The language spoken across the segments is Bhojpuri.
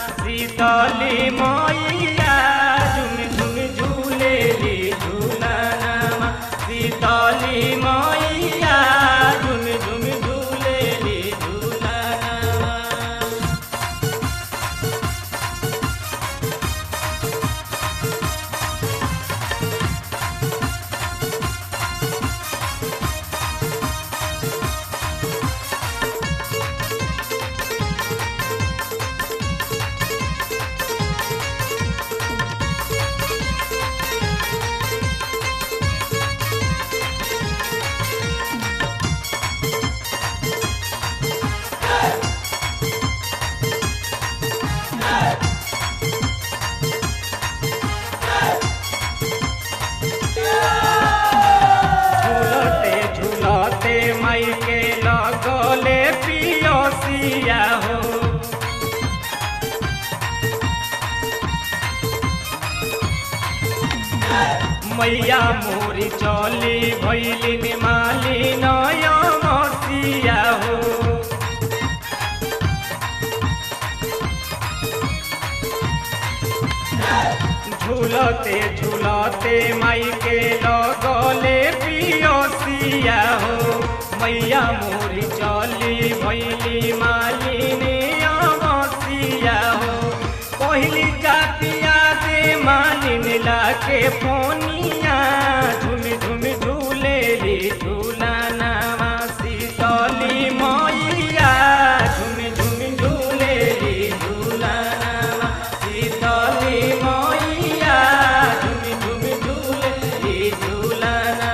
शीतली मैया झुम झुम झूलेली झूलनमा शीतली मैया झुम झुम झूलेली झूलनमा झूलते झूलते माई के लगले पियोसिया हो मैया मोरी चली भैलिन माली नय मसिया हो झूलते झूलते माई के लगले पियोसिया हो मैया मोरी चली भैली मालिनी अमसिया हो कहली जातिया दे मालिन लाके फोनिया झुम झुम झूलेली झूलाना शीतली मैया झुम झुम झूलेली झूलाना शीतली मैया झुम झुम झूलेली झूलाना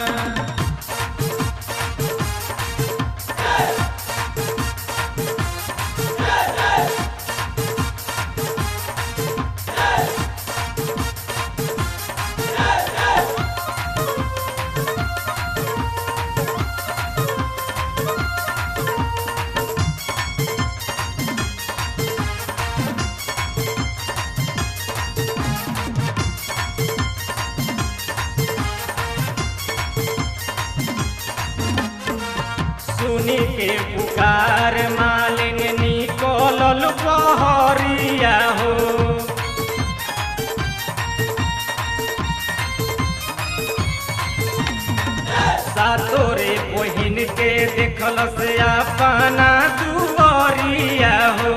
सुनी के पुकार मालिन निकलल बहरिया हो सातोरे बहिन के देखल से अपना दुआरिया हो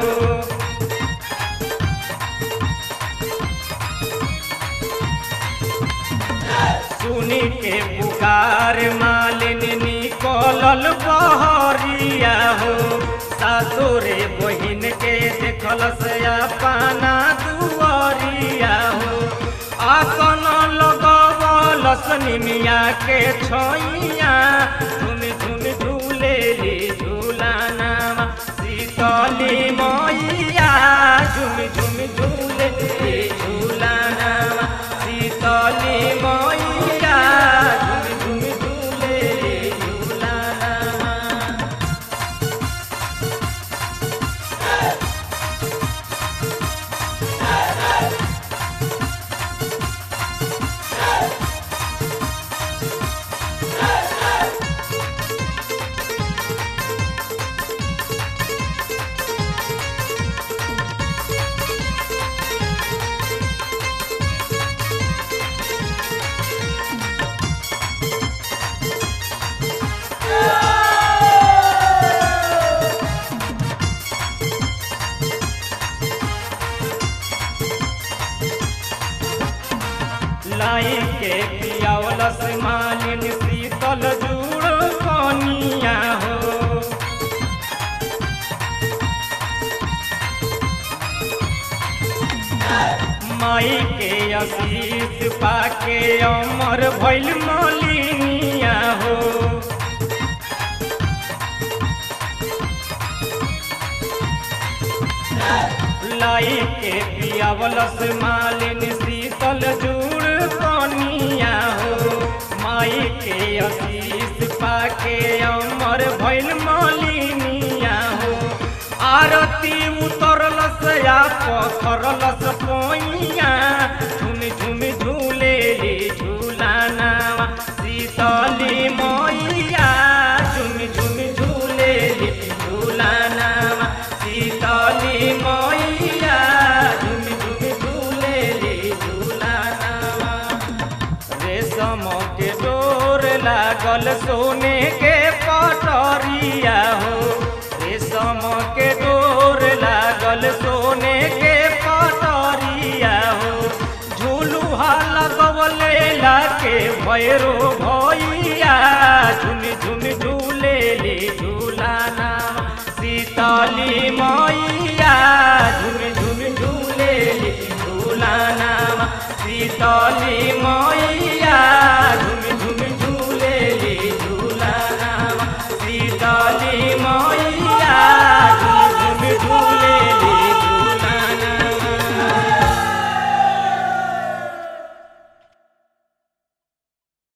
सुनी के पुकार मालिन निकलल बहरिया हो सासुरे बहिन के देखल से अपना दुआरिया हो आसन लगवल सनिमिया के छैया झुम झुम झूलेली झूलाना शीतली मैया झुम झुम झूलेली झूलाना शीतली मैया झुम झुम झूलेली झूलाना लाई के पियावलस मालिन शीतल जुड़ कनिया हो माई के आशीष पाके अमर भैल मलिनिया हो लाई के पियावलस मालिन शीतल जुड़ कनिया हो माई के आशीष पाके अमर भैल मलिनिया हो आरती उतरलस या पथरलस पोइया झुम झुम झूलेली झूलाना शीतली मैया झुम झुम झूलेली झूलाना शीतली मैया लागल सोने के पटरिया हो रेशम के डोर लागल सोने के पटरिया हो झूलुहा लगवले लाके भैरो भैया झुन झुन झूले ले झूलाना सीताली मैया झुन झुन झूले ले झूलाना सीताली मैया